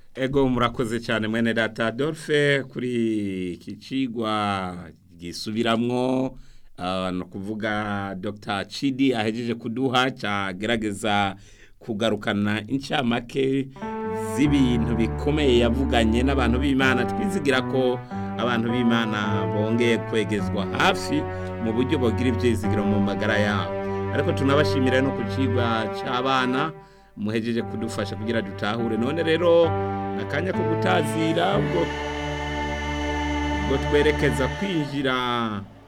ego murakoze cyane mwene data Adolphe kuri iki cigwa gisubiramwo ah, no kuvuga Dr Chidi ahejeje kuduha cyagerageza kugarukana incamake z'ibintu bikomeye yavuganye n'abantu b'Imana twizigira ko abantu b'Imana bongeye kwegezwa hafi mu buryo bogira ibyizigiro mu magara yabo ariko tunabashimira no ku cigwa c'abana muhejeje kudufasha kugira dutahure none rero nakanya ko gutazira ubwo ubwo twerekeza kwinjira